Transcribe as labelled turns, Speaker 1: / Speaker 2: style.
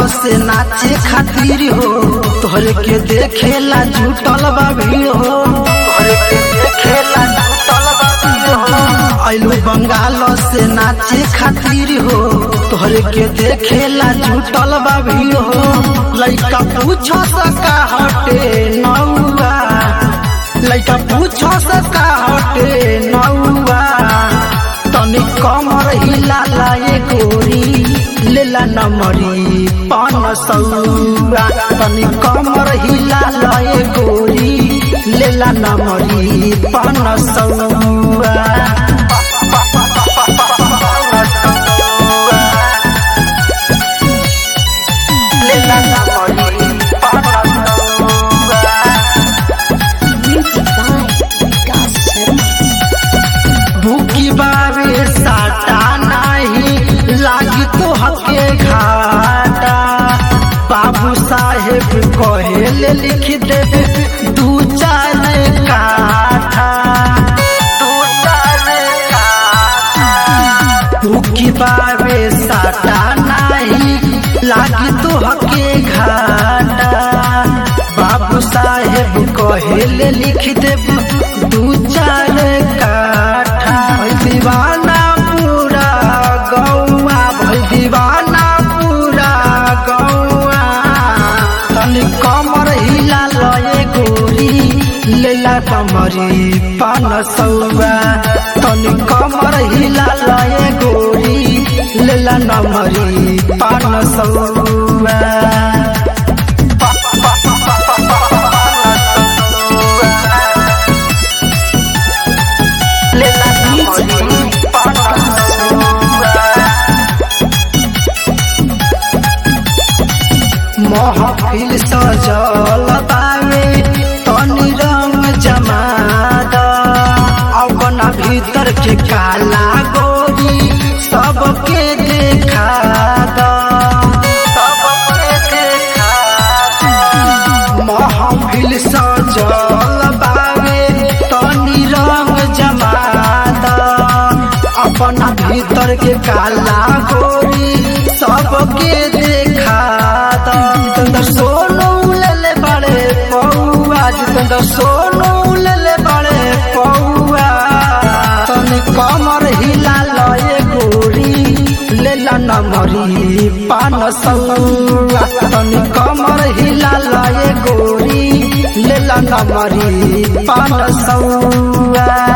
Speaker 1: से नाचे खातिर हो तोहरे के देखेला झूठल बा भीड़ हो तोहरे के देखेला झूठल बा भीड़ हो आइलू बंगाल से नाचे खातिर हो तोहरे के देखेला झूठल बा भीड़ हो लइका पूछो सका हटे नौआ लइका पूछो सका हटे नौआ तनी कमर हिला लाए गोरी लेला नमरी पान सौआ तनी कमर हिला लाए गोरी लेला नमरी पान सौआ लेला नमरी पान सौआ
Speaker 2: Music by Vikas Sharma.
Speaker 1: भूखी बावे साटा नहीं लागी तो हके घाटा बाबू साहेब कहेले लिख देवे दू चार काठा दू चार काठा भूखी बावे साटा नहीं लागी तो हके घाटा बाबू साहेब कहेले लिख देव दू चार काठा भई दीवाना पूरा गौआ भई दीवाना पूरा गौआ तनी कमर हिला लए गोरी लेला कमरी पान सौआ तनी कमर हिला लए गोरी लेला नमरी पान सौआ लेला नमरी पान महफिल सजल बावे तनी रंग जमाद अपना भीतर के काला गोरी सबके देखा द सबके देखा द। महफिल सजल बावे तनी रंग जमाद अपना भीतर के काला गोरी सबके देखा द जितेंद्र सोनू लेले बड़े पौआ जितेंद्र सोनू लेले बड़े पौआ तनी कमर हिला लए गोरी लेला नमरी पान सौआ तनी कमर हिला लए गोरी लेला नमरी पान सौआ